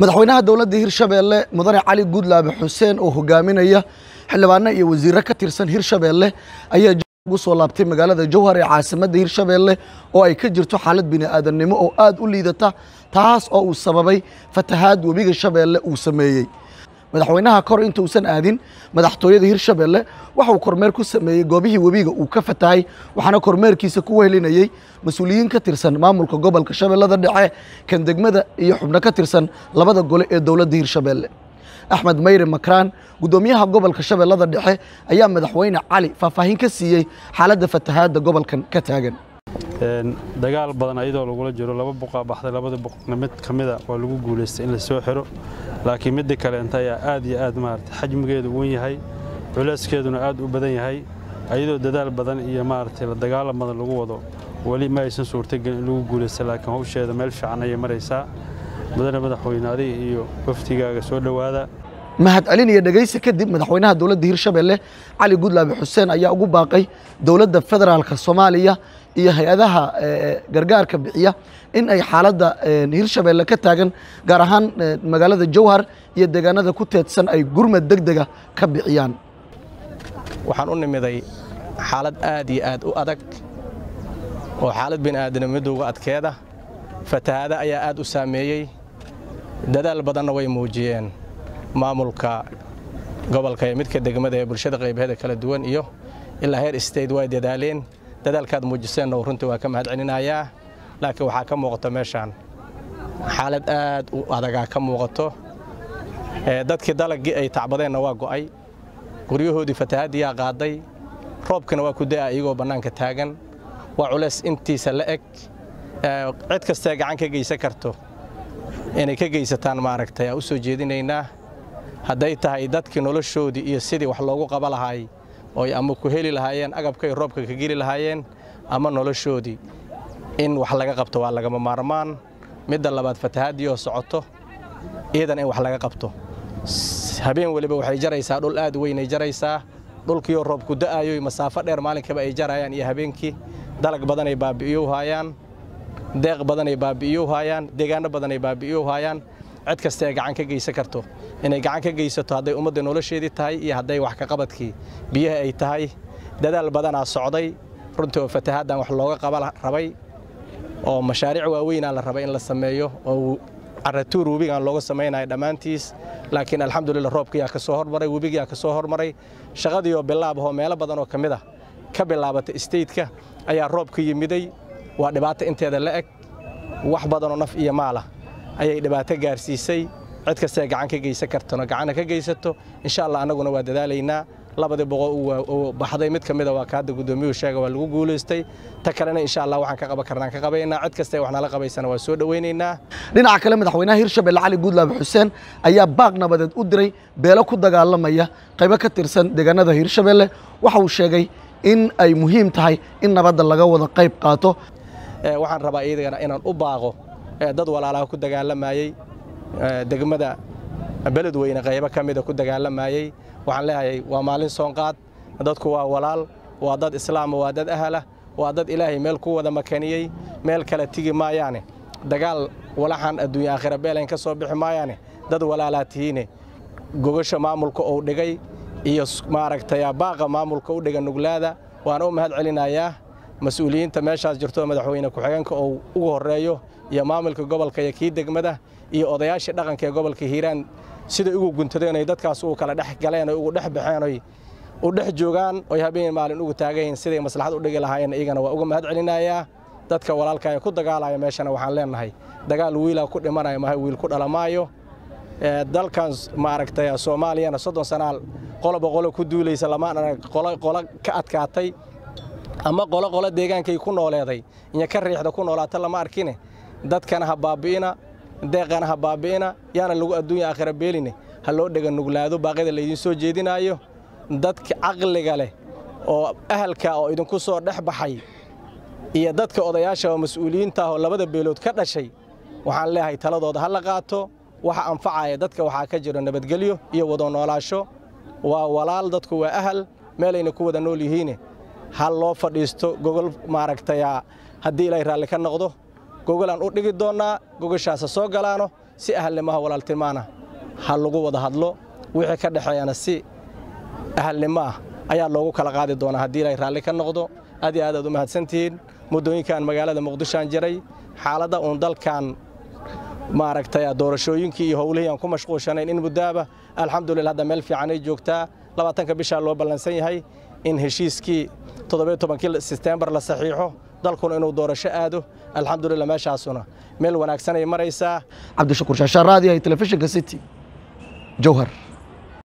madaxweynaha dowladda hirshabeelle mudane cali guudlaabe xuseen oo hogaaminaya xildhibaano iyo wasiirro ka tirsan hirshabeelle ayaa ugu soo laabtay magaalada jowhar ee caasimadda hirshabeelle oo ay ka jirto xaalad bini'aadannimo oo aad u liidata taas oo uu sababay fatahaad webiga shabeelle uu sameeyey madaxweynaha kor intuusan aadin madaxtooyada hirshabeelle waxauu kormeer ku sameeyey goobihii webiga uu ka fatahay waxaana kormeerkiisa ku wehelinayey mas-uuliyiin ka tirsan maamulka gobolka shabeellada dhexe kan degmada iyo xubno ka tirsan labada gole ee dowladda hirshabeelle axmed mayre makraan guddoomiyaha gobolka shabeellada dhexe ayaa madaxweyne cali faahfaahin ka siiyey xaaladda fatahaadda gobolkan ka taagan dagaal badan ayadoo lagula jiro laba buqaa baxday labada buqna mid ka mida waa lagu guulaystay in la soo xiro laakiin midda kaleenta ayaa aad iyo aad maarata xajmigeedu wen yahay culeyskeeduna aad u badan yahay ayadoo dadaal badan iyo maaragtay la dagaalan badan lagu wado weli ma aysan suurtagelin in lagu guulaysta laakiin hawsheeda meel fiican ayay maraysaa mudane madaxweyne adiga iyo waftigaaga soo dhowaada mahad celin iyo dhegaysi kadib madaxweynaha dowladda hirshabeelle cali guudlaabe xuseen ayaa ugu baaqay dowladda federaalka soomaaliya iyo hay-adaha gargaarka bixiya in ay xaaladda hirshabeelle ka taagan gaar ahaan magaalada jowhar iyo deegaanada ku teedsan ay gurmad deg dega ka bixiyaan waxaan u nimiday xaalad aad iyo aad u adag oo xaalad bini'aadamidowga adkeeda fatahaada ayaa aad u saameeyey dadaal badanna way muujiyeen maamulka gobolka ee midka degmada ee bulshada qaybaheeda kala duwan iyo ilaa heer state way dadaaleen dadaalkaad muujiseenna runtii waa ka mahad celinayaa laakiin waxaa ka muuqato meeshaan xaalad aad u adagaa ka muuqato dadkii dalaggii ay tacbadeenna waa go'ay guryahoodii fatahaaddiyaa qaaday roobkina waa ku da'a iyagoo bannaanka taagan waa culays intiisa la eg cid kastee gacan ka geysan karto inay ka geysataan maaragtay aa u soo jeedinaynaa hadday tahay dadkii noloshoodii iyo sidii wax loogu qaba lahaay ooy ama ku heli lahaayeen agabkay roobka ka geli lahaayeen ama noloshoodii in wax laga qabto waa lagama maarmaan midda labaad fatahaadii oo socoto iidan in wax laga qabto habeen weliba waxay jaraysaa dhul aad weynay jaraysaa dhulkiioo roobku da'aayoy masaafo dheer maalinkaba ay jarayaan iyo habeenkii dalag badanay baabi'iyow haayaan deeq badanay baabi'iyow haayaan deegaanno badanay baabi'iyow haayaan cid kasta ee gacan ka geysan karto inay gacan ka geysato hadday ummadda nolosheedii tahay iyo hadday wax ka qabadkii biyaha ay tahay dadaal badanaa socday runtii oo fatahaaddan wax looga qaba rabay oo mashaariic waaweynaa la rabay in la sameeyo oo caratuur webigaan looga samaynayo dhammaantiis laakiin alxamdulillah roobkiyaa ka soo hormaray webigiyaa ka soo hormaray shaqadiioo bilaabahoo meelo badan oo ka mid ah ka bilaabatay isteytka ayaa roobka yimiday waa dhibaato inteeda la eg wax badanoo naf iyo maalah ayay dhibaato gaarsiisay cid kastee gacan ka geysan kartona gacanna ka geysato insha allah annaguna waa dadaalaynaa labadii boqol uu baxday mid ka mida waa ka hadda guddoomiyuhu sheega waa lagu guulaystay ta kalena insha allah waxaan ka qaban karnaan ka qabaynaa cid kastee wax nala qabaysana waa soo dhowaynaynaa dhinaca kale madaxweynaha hirshabelle cali guudlaabe xuseen ayaa baaq nabadeed u diray beelo ku dagaalamaya qaybo ka tirsan deegaanada hirshabelle waxa uu sheegay in ay muhiim tahay in nabadda laga wada qayb qaato waxaan rabaa iyadana inaan u baaqo dad walaalaha ku dagaalamayey degmada beledweyne qaybo ka mida ku dagaalamayey waxaan leeyahay waa maalin soonqaad dadku waa walaal waa dad islaama waa dad ahala waa dad ilaahay meel ku wada makaniyey meel kale tigi maayaane dagaal walaxan adduunya aakhira beelayn ka soo bixi maayaane dad walaalaa tihiine gogasha maamulka uu dhigay iyo maaragtay baaqa maamulka u dhiga nuglaada waan u mahad celinayaa mas-uuliyiinta meeshaas jirto madaxweyne ku-xigeenka oo ugu horreeyo iyo maamulka gobolka iyo kii degmada iyo odayaashii dhaqanka ee gobolka hiiraan siday ugu guntadeen oy dadkaas ugu kala dhex galeen oy ugu dhex baxeen oy u dhex joogaan oy habeen maalin ugu taagayihin siday maslaxad u dhigi lahaayeen iyagana waa uga mahad celinayaa dadka walaalka ee ku dagaalaya meeshana waxaan leenahay dagaal wiilaa ku dhimanaya maha wiil ku dhalamaayo dalkan maaragtay soomaaliyana soddon sanaal qoloba qolo ku duulaysa lamaan arag qolo ka adkaatay ama qolo qolo deegaankay ku nooleeday iyo ka riixda ku noolaata lama arkine dadkana ha baabi'ina deeqana ha baabi'ina yaana lagu adduunya aakhira beeline ha loo dhega nuglaado baaqyada laydiin soo jeedinaayo dadka caqliga leh oo ahalka oo idinku soo dhex baxay iyo dadka odayaasha oo mas-uuliyiinta ah oo labada beelood ka dhashay waxaan leeyahay taladooda ha la qaato waxa anfacaya dadka waxaa ka jiro nabadgelyo iyo wada noolaasho waa walaal dadku waa ahal meelayna ku wada nool yihiine ha loo fadhiisto gogol maaragtay haddii ilaahay raalli ka noqdo gogolaan u dhigi doonnaa gogoshaasa soo galaano si ahalnimaha walaaltimaana ha lagu wada hadlo wixii ka dhexeeyana si ahalnimo ah ayaa loogu kala qaadi doonaa haddii ilaahay raalli ka noqdo aad iyo aad aad u mahadsantihiin muddooyinkan magaalada muqdishoaan jiray xaaladda uun dalkan maaragtay doorashooyinkii iyo howlihii aan ku mashquulshanayn in muddaaba alxamdulillah hadda meel fiicanay joogtaa labaatanka bishaa loo ballansan yahay in heshiiskii toddobiyo tobankii setembar la saxiixo dalkuna inuu doorasho aado alxamdulillah meeshaasuna meel wanaagsanay maraysaa cabdishakuur shaashaan raadiyaha telefishinka city jowhar